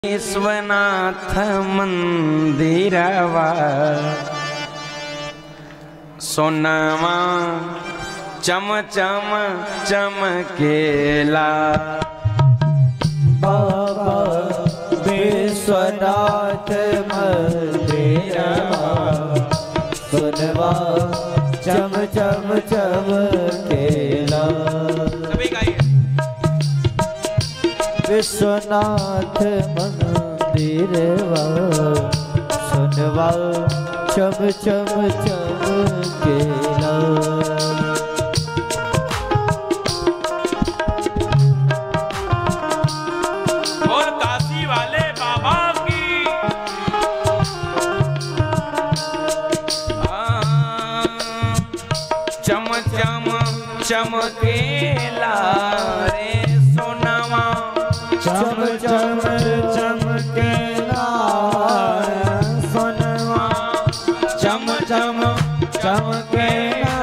विश्वनाथ मंदिरवा सोनवा चम चम चमकेला बाबा विश्वनाथ मंदिरवा सुनवा चम चम चम केला सभी गाइए विश्वनाथ मंदिरवा सुनवा चम चम चम केला और काशी वाले बाबा की आ, चम चम चमकेला रे सोनवा चम चम चमकेला सुनवा चम चम चमकेला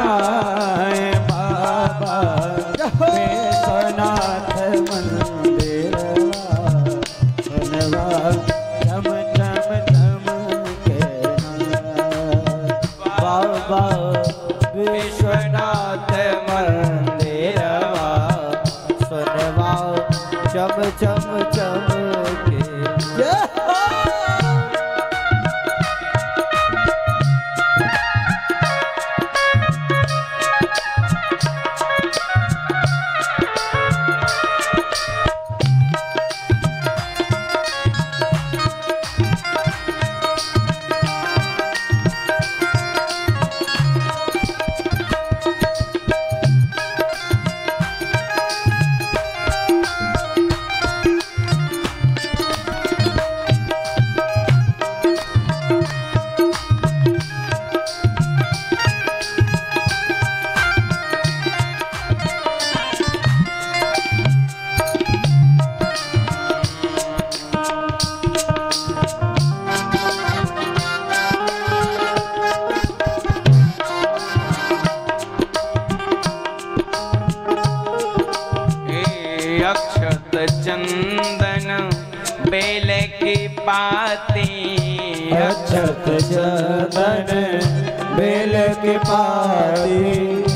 बाबा विश्वनाथ मंदिरवा सुनवा चम चम चमकेला बाबा विश्वनाथ मंदिरवा सुनवा चम चम चमके हे अक्षत चंदन बेल की पाती अक्षत चंदन बेल के पाती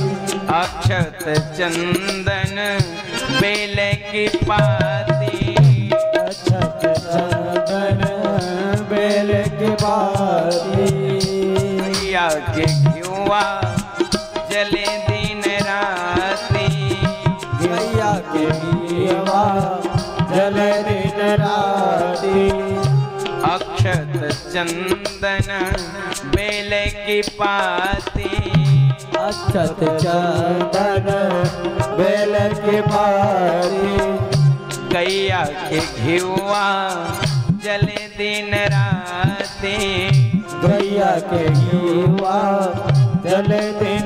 अक्षत चंदन बेल की पाती अक्षत चंदन बेल के पाती या के घुआ जले दिन राती गैया के गीवा जल दिन राती अक्षत चंदन बेल की पाती अक्षत चंदन बेल के पाती गैया के घिवा जले दिन राती गैया के गीवा जल दिन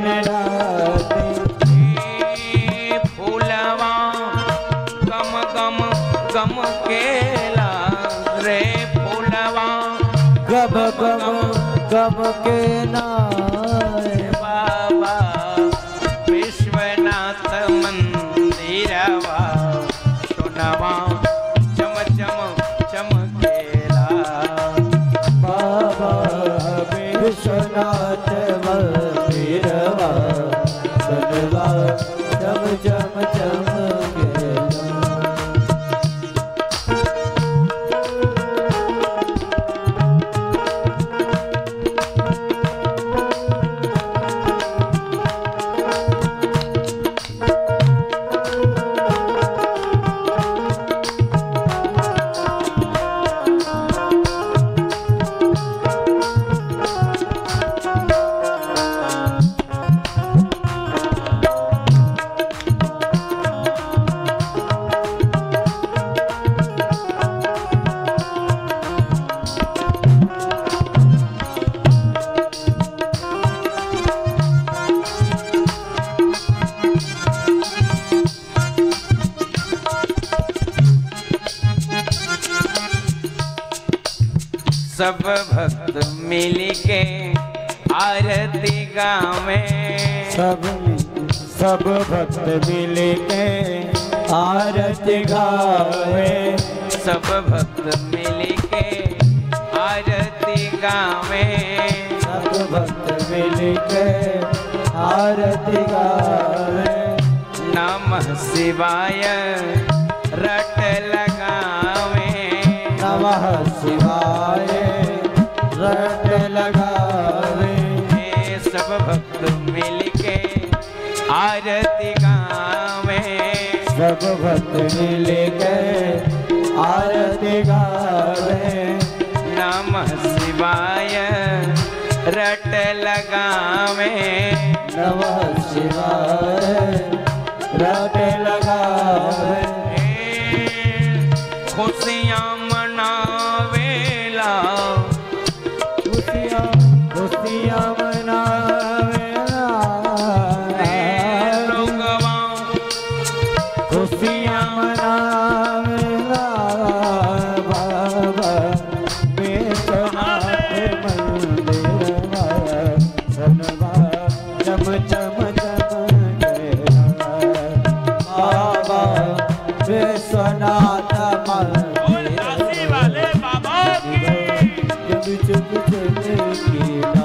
राती हे फूलवा गम गम गम केला रे फूलवा गब गब गब के नाय बाबा विश्वनाथ मंदिरवा सोनवा चम चम चमकेला बाबा विश्वनाथ मंदिरवा सुनवा चम चम चम गेला सब भक्त मिल के आरती गावे सब सब भक्त मिल के आरती गावे सब भक्त मिल लगावे सब भक्त मिलके आरती गावे नमः शिवाय रट लगावे नमः शिवाय रट लगावे ये सब भक्त मिलके आरती गावे सब भक्त मिलके आरती गावे नमः शिवाय रट लगावे नमः शिवाय रट लगावे खुशियाँ मनावेला खुशियाँ खुशियाँ मनावेला लोगवा खुशियाँ मनावेला बाबा विश्वनाथ मंदिरवा सनवा चम चम चमकेला बाबा विश्वनाथ बोल काशी वाले बाबा की जब चुप चलेगी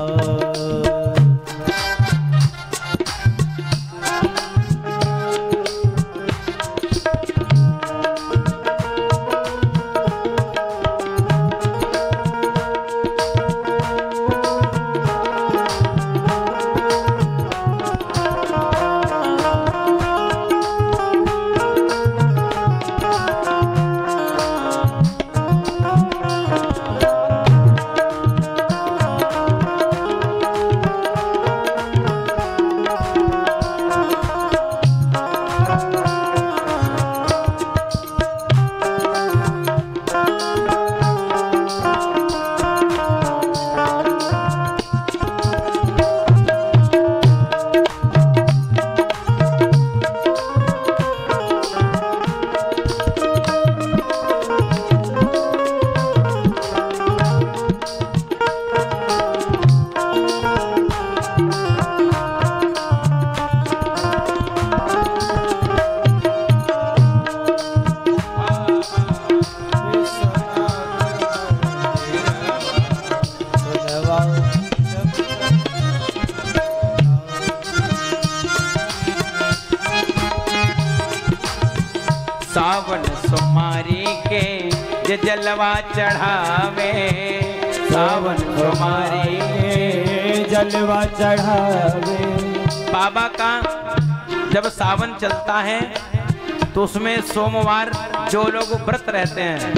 सावन सोमारी के जे जलवा चढ़ावे सावन सोमारी के जलवा चढ़ावे बाबा का जब सावन चलता है तो उसमें सोमवार जो लोग व्रत रहते हैं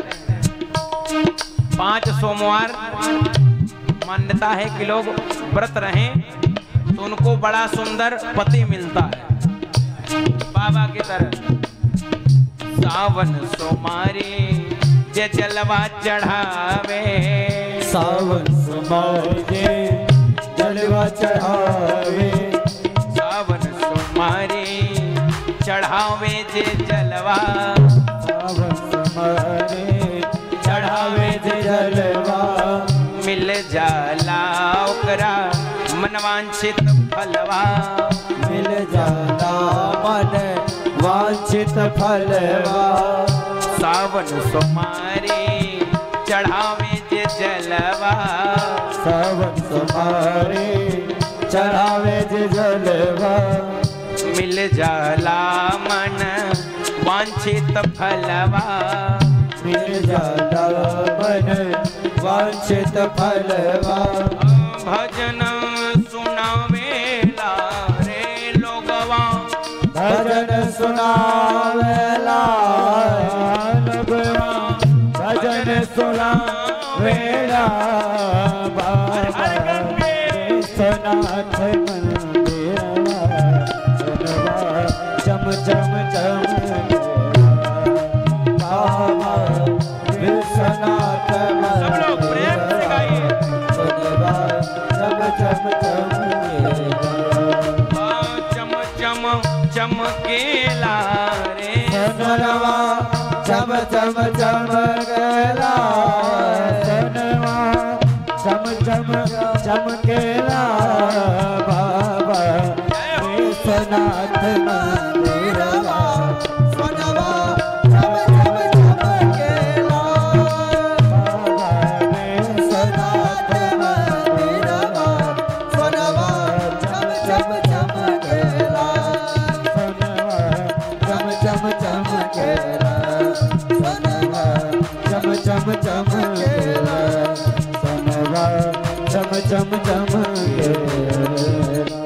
पांच सोमवार मान्यता है कि लोग व्रत रहें तो उनको बड़ा सुंदर पति मिलता है बाबा की तरह सावन सोमारी जे जलवा चढ़ावे सावन समाजे जलवा चढ़ावे सावन सोमारी चढ़ावे जे जलवा सावन समारे चढ़ावे जे जलवा मिल जाला ओकरा मनवांछित फलवा मिल जाला मन वांछित फलवा सावन सोमारी चढ़ावे जे जलवा सावन समारे चढ़ावे जे जलवा मिल जाला मन वांछित फलवा मिल जाला मन वांछित फलवा भजन सुनावेला रे लोगवा भजन सुनावेला नबवा भजन सुनावेला बाबा विश्वनाथ मंदिरवा सुनवा चम चम चम बाबा विश्वनाथ सब लोग प्रेम से गाइए। सुनवा चम चम चम आ, चम चम चमकेला रे सनवा चम चम चमकेला सनवा चम चम चमकेला बाबा विश्वनाथ मंदिरवा सनवा चम चम चमकेला बाबा विश्वनाथ सनवा चम चम चमकेला सनवा चम चम चमकेला